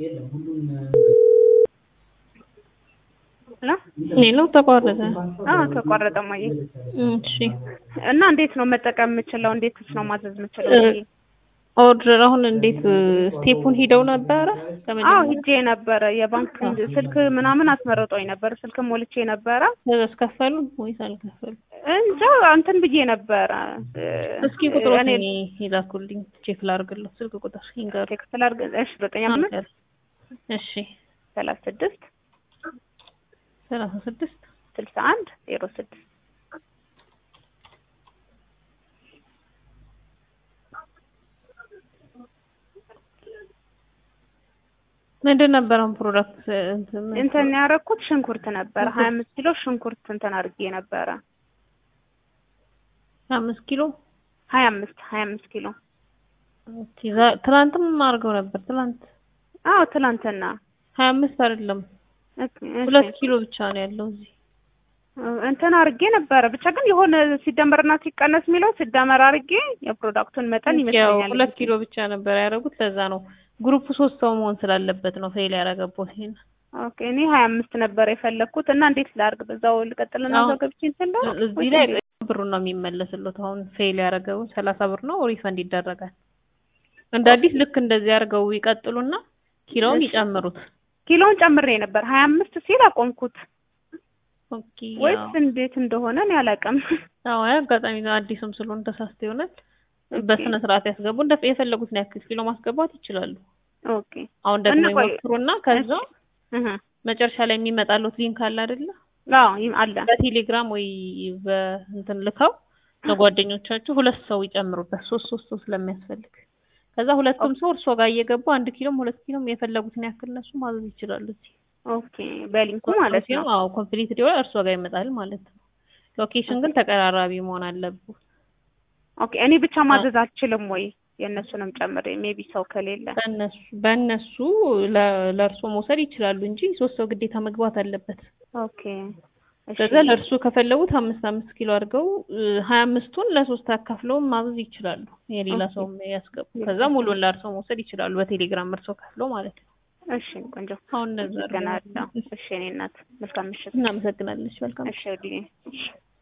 ሌላው ተቋረጠ። አዎ ተቋረጠ ማየ እሺ እና እንዴት ነው መጠቀም የምችለው? እንዴትስ ነው ማዘዝ የምችለው? ኦርደር አሁን እንዴት ስቴፑን ሂደው ነበረ? አዎ ሂጄ ነበረ። የባንክ ስልክ ምናምን አስመርጦኝ ነበር። ስልክ ሞልቼ ነበረ። ከፈሉ ወይስ አልከፈሉ? እንጃ እንትን ብዬ ነበረ። እስኪ ቁጥሮት እኔ ይላኩልኝ ቼክ ላድርግልህ። ስልክ ቁጥር ይንገሩ። ቼክ ስላድርግ። እሺ ዘጠኝ አምስት እሺ ሰላሳ ስድስት ሰላሳ ስድስት ስልሳ አንድ ዜሮ ስድስት ምንድን ነበረው ፕሮዳክት እንትን ያደረኩት ሽንኩርት ነበረ። ሀያ አምስት ኪሎ ሽንኩርት እንትን አድርጌ ነበረ። አምስት ኪሎ ሀያ አምስት ሀያ አምስት ኪሎ ትናንትም አድርገው ነበር። ትናንት አዎ ትናንትና ሀያ አምስት አይደለም እሺ፣ ሁለት ኪሎ ብቻ ነው ያለው እዚህ እንትን አድርጌ ነበረ። ብቻ ግን የሆነ ሲደመርና ሲቀነስ የሚለው ሲደመር አድርጌ የፕሮዳክቱን መጠን ይመስለኛል። ሁለት ኪሎ ብቻ ነበር ያደረጉት። ለዛ ነው ግሩፕ ሶስት ሰው መሆን ስላለበት ነው ፌል ያደረገበት። ይሄን ኦኬ እኔ ሀያ አምስት ነበር የፈለግኩት እና እንዴት ላድርግ? በዛው ልቀጥልና እዛው ገብቼ እንትን ላድርግ? እዚህ ላይ ብሩን ነው የሚመለስሉት። አሁን ፌል ያደረገው ሰላሳ ብር ነው ሪፈንድ ይደረጋል። እንደ አዲስ ልክ እንደዚህ አድርገው ይቀጥሉና ኪሎውን ይጨምሩት። ኪሎውን ጨምሬ ነበር ሀያ አምስት ሲል አቆምኩት። ኦኬ ወይስ እንዴት እንደሆነ እኔ አላውቅም። አዎ አጋጣሚ አዲስም ስለሆነ ተሳስተ ይሆናል። በስነ ስርዓት ያስገቡ። እንደ የፈለጉትን ያክል ኪሎ ማስገባት ይችላሉ። ኦኬ አሁን ደግሞ እና ቆይ- ይሞክሩና ከዛ እህ መጨረሻ ላይ የሚመጣሉት ሊንክ አለ አይደለ? አዎ ይም- አለ በቴሌግራም ወይ በእንትን ልከው ለጓደኞቻችሁ ሁለት ሰው ይጨምሩበት። ሶስት ሶስት ሰው ስለሚያስፈልግ ከዛ ሁለቱም ሰው እርሶ ጋር እየገቡ አንድ ኪሎም ሁለት ኪሎም የፈለጉትን ያክል እነሱ ማዘዝ ይችላሉ። እዚህ ኦኬ በሊንኩ ማለት ነው። አዎ ኮምፕሊት ዲሆን እርሶ ጋር ይመጣል ማለት ነው። ሎኬሽን ግን ተቀራራቢ መሆን አለበት። ኦኬ እኔ ብቻ ማዘዝ አልችልም ወይ? የእነሱንም ጨምሬ ሜቢ ሰው ከሌለ በእነሱ በእነሱ ለእርሶ መውሰድ ይችላሉ እንጂ ሶስት ሰው ግዴታ መግባት አለበት። ኦኬ እሺ ከዛ ለእርሱ ከፈለጉት አምስት አምስት ኪሎ አድርገው ሀያ አምስቱን ለሶስት አካፍለው ማዘዝ ይችላሉ። የሌላ ኦኬ። ሰው ያስገቡ። ከዛ ሙሉን ለእርሶ መውሰድ ይችላሉ። በቴሌግራም እርሶ ከፍለው ማለት ነው። እሺ ቆንጆ አሁን እነዛ አመሰግናለሁ። እሺ እኔ እናት መልካም ምሽት። እናመሰግናለች። መልካም እሺ ወዲህ